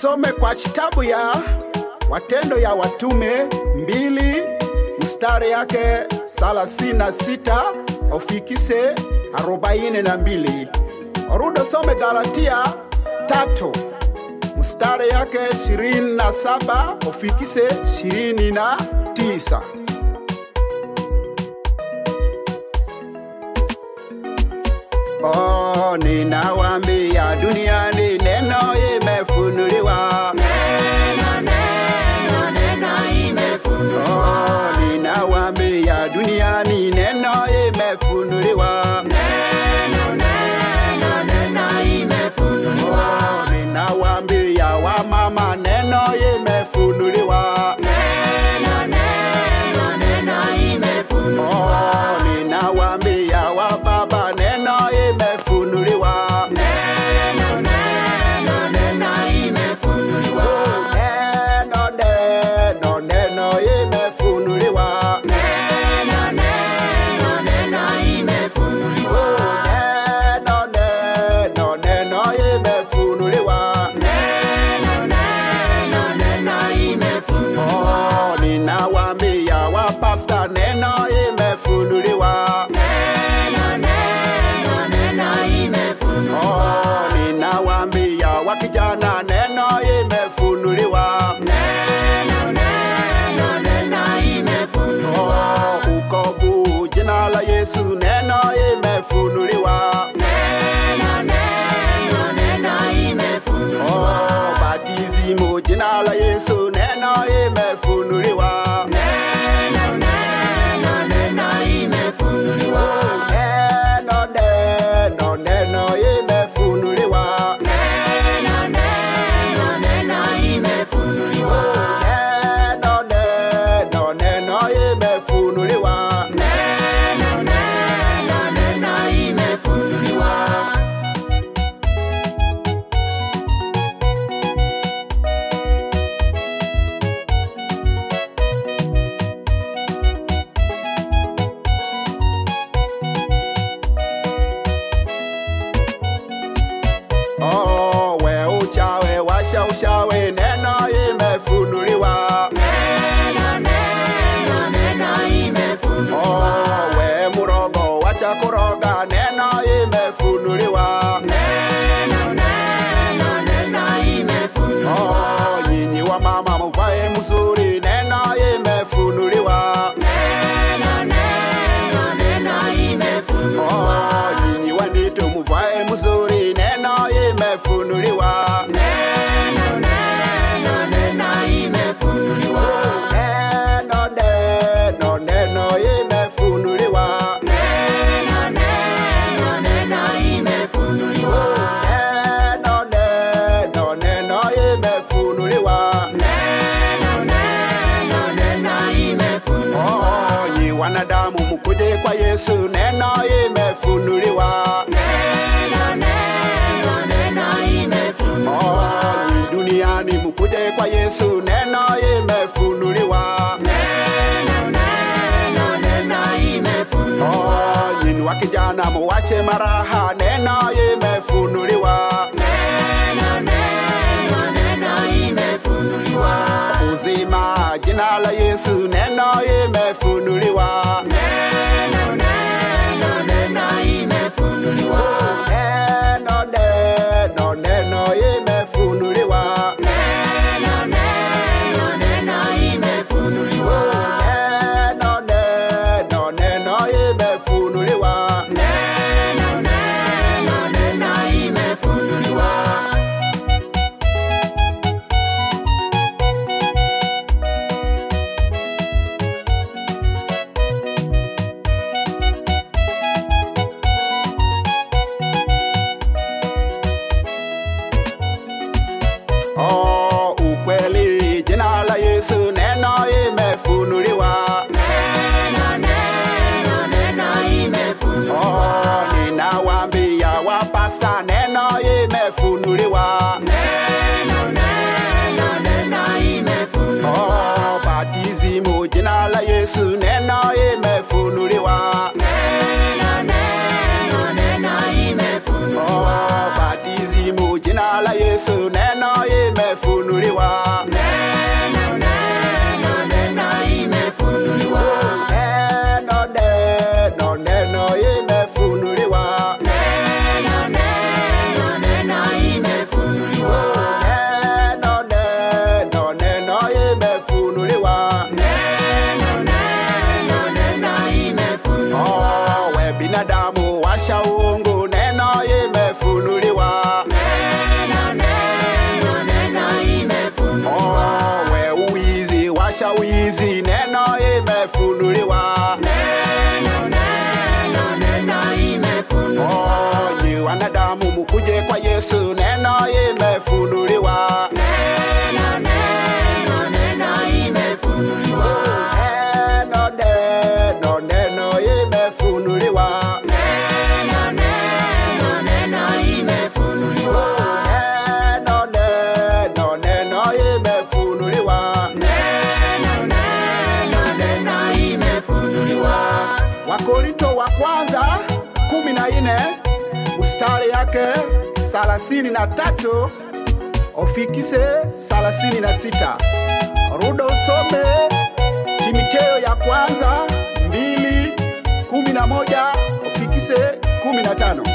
tusome kwa kitabu ya Watendo ya Watume mbili mstari yake thelathini na sita ufikise arobaini na mbili. Rudo some Galatia tatu mstari yake ishirini na saba ufikise ishirini na tisa. Oh, ninawambia duniani neno imefunuliwa. Oh, ninawambia duniani neno imefunuliwa. Oh, ninawambia wamama neno imefunuliwa. Oh, ninawambia wababa neno imefunuliwa. Oh, neno neno neno imefunuliwa. Oh, neno neno neno imefunuliwa. Oh, ninawambia wapasta neno imefunuliwa. Oh, ninawambia wakijana neno imefunuliwa. Oh, ukovu jina la Yesu neno imefunuliwa. Oh, batizimu jina la Yesu neno imefunuliwa. Oh, neno neno neno imefunuliwa. Oh, neno neno neno imefunuliwa. Oh, we uchawe washa ushawe neno imefunuliwa. Oh, we murogo wacha kuroga neno imefunuliwa. Oh, nyinyi wa mama muvae mzuri neno imefunuliwa. Oh, nyinyi wa nditu muvae mzuri neno imefunuliwa. Oh, neno neno neno imefunuliwa. Oh, neno neno neno imefunuliwa. Oh, nyi wanadamu mukuje kwa Yesu neno imefunuliwa. Oh, nyi duniani mukuje kwa Yesu neno imefunuliwa. Oh, nyinyi wa kijana muwache maraha neno imefunuliwa. Uzima jina la Yesu neno imefunuliwa. Oh, neno neno neno imefunuliwa. Oh, neno neno neno imefunuliwa. Oh, ukweli jina la Yesu neno imefunuliwa. Oh, ninawambia wapasta neno imefunuliwa. Oh, batizimu jina la Yesu neno imefunuliwa. Oh, batizimu jina la Yesu neno imefunuliwa. yake salasini na tatu ofikise salasini na sita rudo usome Timoteo ya kwanza mbili kumi na moja ofikise kumi na tano